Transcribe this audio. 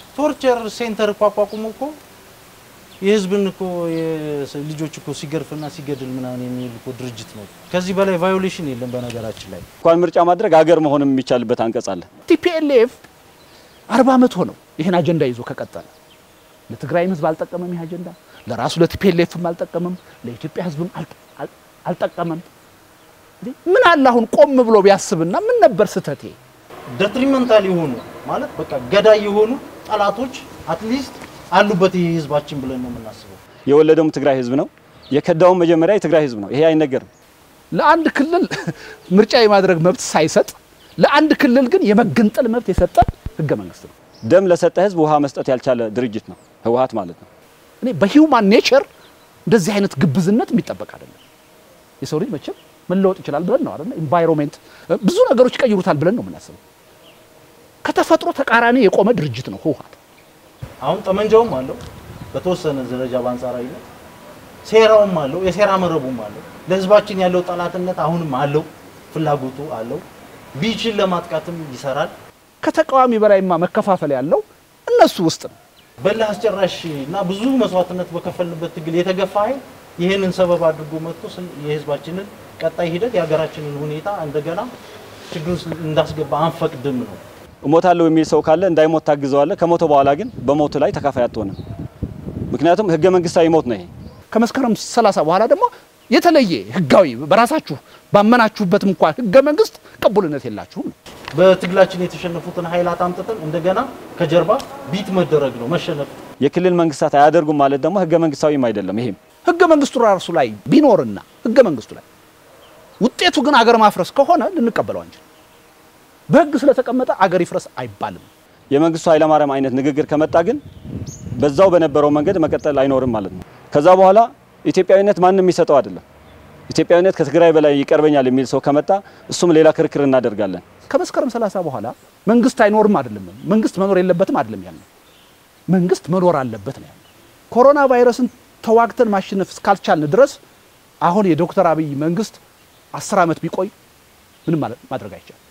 ቶርቸር ሴንተር እኮ አቋቁሞ እኮ የህዝብን እኮ የስ- ልጆች እኮ ሲገርፍና ሲገድል ምናምን የሚል እኮ ድርጅት ነው። ከዚህ በላይ ቫዮሌሽን የለም። በነገራችን ላይ እንኳን ምርጫ ማድረግ አገር መሆንም የሚቻልበት አንቀጽ አለ። ቲፒኤልኤፍ አርባ ዓመት ሆነው ይህን አጀንዳ ይዞ ከቀጠለ ለትግራይም ህዝብ አልጠቀመም። ይህ አጀንዳ ለራሱ ለቲፒኤልኤፍም አልጠቀመም፣ ለኢትዮጵያ ህዝብም አል- አል- አልጠቀመም። እንዴ ምን አለ አሁን ቆም ብሎ ቢያስብና ምን ነበር ስህተቴ? ደትሪመንታል የሆኑ ማለት በቃ ገዳይ የሆኑ ጠላቶች አትሊስት አሉበት ይህ ህዝባችን ብለን ነው የምናስበው። የወለደውም ትግራይ ህዝብ ነው። የከዳውም መጀመሪያ የትግራይ ህዝብ ነው። ይሄ አይነገርም። ለአንድ ክልል ምርጫ የማድረግ መብት ሳይሰጥ ለአንድ ክልል ግን የመገንጠል መብት የሰጠ ህገ መንግስት ነው። ደም ለሰጠ ህዝብ ውሃ መስጠት ያልቻለ ድርጅት ነው ህወሓት ማለት ነው። እኔ በሂውማን ኔቸር እንደዚህ አይነት ግብዝነት የሚጠበቅ አይደለም። የሰው ልጅ መቼም መለወጥ ይችላል ብለን ነው አይደል? ኢንቫይሮንሜንት ብዙ ነገሮች ይቀይሩታል ብለን ነው የምናስበው። ከተፈጥሮ ተቃራኒ የቆመ ድርጅት ነው ህወሓት። አሁን ጠመንጃውም አለው በተወሰነ ደረጃ በአንጻራዊነት ሴራውም አለው የሴራ መረቡም አለው። ለህዝባችን ያለው ጠላትነት አሁንም አለው፣ ፍላጎቱ አለው። ቢችል ለማጥቃትም ይሰራል። ከተቃዋሚ በላይማ መከፋፈል ያለው እነሱ ውስጥ ነው። በላ አስጨራሽ እና ብዙ መስዋዕትነት በከፈልበት ትግል የተገፋ ኃይል ይህንን ሰበብ አድርጎ መጥቶ ስን- የህዝባችንን ቀጣይ ሂደት የሀገራችንን ሁኔታ እንደገና ችግር ውስጥ እንዳስገባ አንፈቅድም ነው። እሞታለሁ የሚል ሰው ካለ እንዳይሞት ታግዘዋለህ። ከሞተ በኋላ ግን በሞቱ ላይ ተካፋይ አትሆንም። ምክንያቱም ህገ መንግስታዊ ሞት ነው ይሄ። ከመስከረም 30 በኋላ ደግሞ የተለየ ህጋዊ በራሳችሁ ባመናችሁበትም እንኳን ህገ መንግስት ቅቡልነት የላችሁም ነው። በትግላችን የተሸነፉትን ኃይላት አምጥተን እንደገና ከጀርባ ቢት መደረግ ነው መሸነፍ የክልል መንግስታት አያደርጉም ማለት ደግሞ ህገ መንግስታዊም አይደለም። ይሄም ህገ መንግስቱ ራሱ ላይ ቢኖርና ህገ መንግስቱ ላይ ውጤቱ ግን አገር ማፍረስ ከሆነ ልንቀበለው አንችል። በህግ ስለተቀመጠ አገር ይፍረስ አይባልም። የመንግስቱ ኃይለማርያም አይነት ንግግር ከመጣ ግን በዛው በነበረው መንገድ መቀጠል አይኖርም ማለት ነው። ከዛ በኋላ ኢትዮጵያዊነት ማንም የሚሰጠው አይደለም። ኢትዮጵያዊነት ከትግራይ በላይ ይቀርበኛል የሚል ሰው ከመጣ እሱም ሌላ ክርክር እናደርጋለን። ከመስከረም 30 በኋላ መንግስት አይኖርም አይደለም፣ መንግስት መኖር የለበትም አይደለም ያለው፣ መንግስት መኖር አለበት ነው ያለው። ኮሮና ቫይረስን ተዋግተን ማሸነፍ እስካልቻልን ድረስ አሁን የዶክተር አብይ መንግስት አስር ዓመት ቢቆይ ምንም ማለት- ማድረግ አይቻልም።